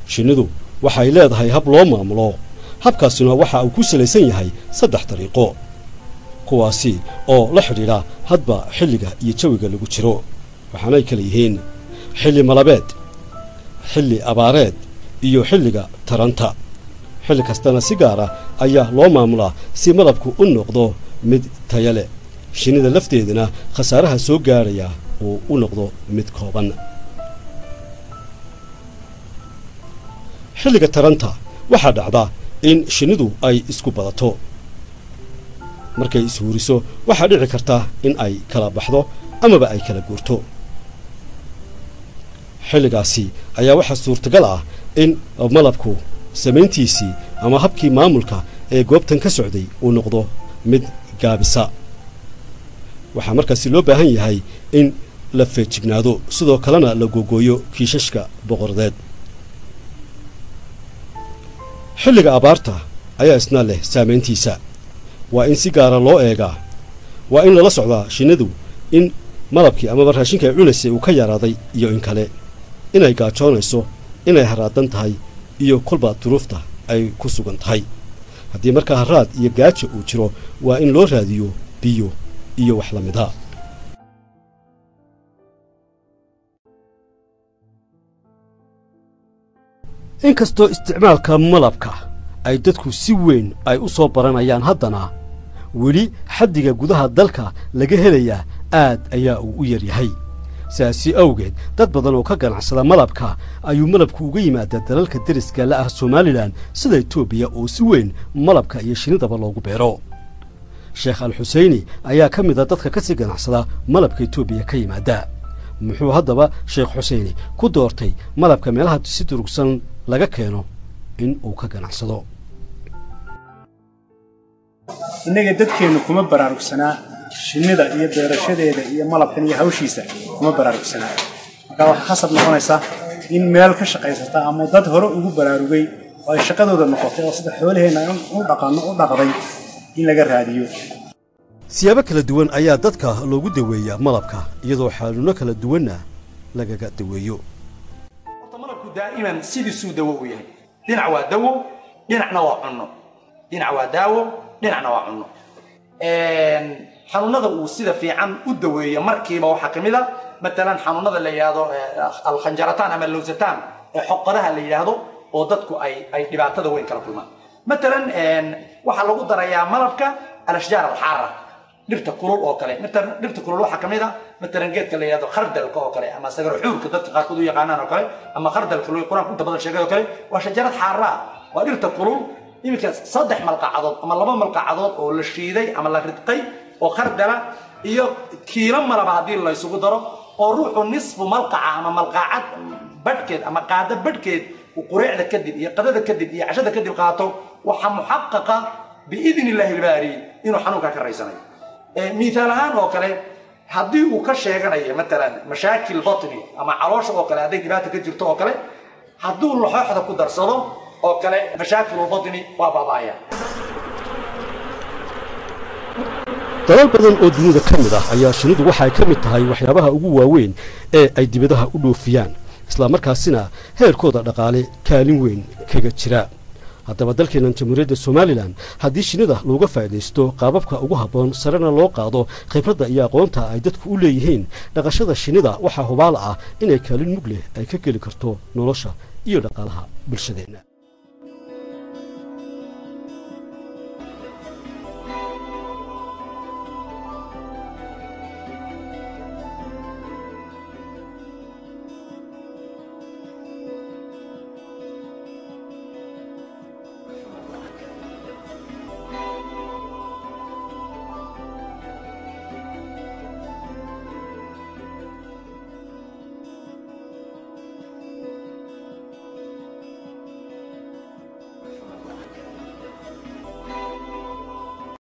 shinnidu waxay leedahay hab loo maamulo habkaasina waxa uu ku salaysan yahay saddex dariiqo kuwaasi oo la xidhiidha hadba xilliga iyo jawiga lagu jiro waxaanay kala yihiin xilli malabeed xilli abaareed iyo xilliga taranta xilli kastana si gaara ayaa loo maamulaa si malabku u noqdo mid taya leh shinnida lafteedana khasaaraha soo gaadhaya uu u noqdo mid kooban xilliga taranta waxaa dhacda in shinnidu ay isku badato markay ishuuriso waxaa dhici karta in ay kala baxdo amaba ay kala guurto xilligaasi ayaa waxaa suurtagal ah in malabku samayntiisii ama habkii maamulka ee goobtan ka socday uu noqdo mid gaabisa waxaa markaasi loo baahan yahay in la feejignaado sidoo kalena la googooyo kiishashka boqordeed xilliga abaarta ayaa isna leh saamayntiisa waa in si gaara loo eegaa waa in lala socdaa shinnidu in malabkii amaba raashinka ay cunaysay uu ka yaraaday iyo in kale inay gaajoonayso inay haraadan tahay iyo kolba duruufta ay ku sugan tahay haddii markaa haraad iyo gaajo uu jiro waa in loo raadiyo biyo iyo wax la mida inkastoo isticmaalka malabka ay dadku si weyn ay u soo baranayaan haddana weli xaddiga gudaha dalka laga helayaa aad ayaa uu u yaryahay sidaasi awgeed dad badan oo ka ganacsada malabka ayuu malabku uga yimaadaa dalalka deriska la ah somalilan sida etoobiya oo si weyn malabka iyo shinnidaba loogu beero sheekh al xuseyni ayaa ka mid a dadka ka sii ganacsada malabka etoobiya ka yimaada muxuu haddaba sheekh xuseyni ku doortay malabka meelaha si durugsan laga keeno in uu ka ganacsado innaga dadkeennu kuma baraarugsanaa shinnida iyo beerashadeeda iyo malabkan iyo hawshiisa kuma baraarugsanaa marka waxaa khasab noqonaysa in meel ka shaqaysata ama dad hore ugu baraarugay oo ay shaqadooda noqotay oo sida xoolaheenna u dhaqanno u dhaqday in laga raadiyo siyaabo kala duwan ayaa dadka loogu daweeyaa malabka iyadoo xaaluno kala duwanna lagaga daweeyo horta malabku daa'iman sidiisuu dawo u yahay dhinac waa dawo dhinacna waa cunno dhinac waa daawo dhinacna waa cunno xanuunada uu sida fiican u daweeyo markiiba waxaa ka mid a matalan xanuunada la yidhaahdo alkhanjarataan ama lowsataan ee xoqadaha la yidhaahdo oo dadku ay ay dhibaatada weyn kala kulmaan matalan waxaa lagu darayaa malabka alashjaar alxaara dhirta kulul oo kale matalan dhirta kulul waxaa ka mid a matalan geedka la yidhahdo khardalka oo kale ama sagarxuurka dadka qaarkood u yaqaanaan oo kale ama khardalka loo qur-aanku inta badan sheegay oo kale waa shajarad xaara ah waa dhirta kulul iminka saddex malqacadood ama laba malqacadood oo la shiiday ama la ridqay oo khardala iyo kiilo malaba haddii la isugu daro oo ruuxu nisfu malqaca ama malqacad badhkeed ama qaado badhkeed uu qureecda kadib iyo qadada kadib iyo cashada kadib qaato waxaa muxaqaqa biidni illaahi ilbaari inuu xanuunkaa ka raysanayo miihaal ahaan oo kale haddii uu ka sheeganayo matalan mashaakil batni ama caloosha oo kale hadday dhibaata ka jirto oo kale hadduu laxooxda ku darsado oo kale mashaakilulbatni waa baaba'aya dalal badan oo dunida ka mid ah ayaa shinnidu waxay ka mid tahay waxyaabaha ugu waaweyn ee ay dibadaha u dhoofiyaan islamarkaasina heerkooda dhaqaale kaalin weyn kaga jira haddaba dalkeennan jamhuuriyadda somalilan haddii shinnida looga faa'iidaysto qaababka ugu habboon sarena loo qaado khibradda iyo aqoonta ay dadku u leeyihiin dhaqashada shinnida waxaa hubaal ah inay kaalin mug leh ay ka geli karto nolosha iyo dhaqaalaha bulshadeenna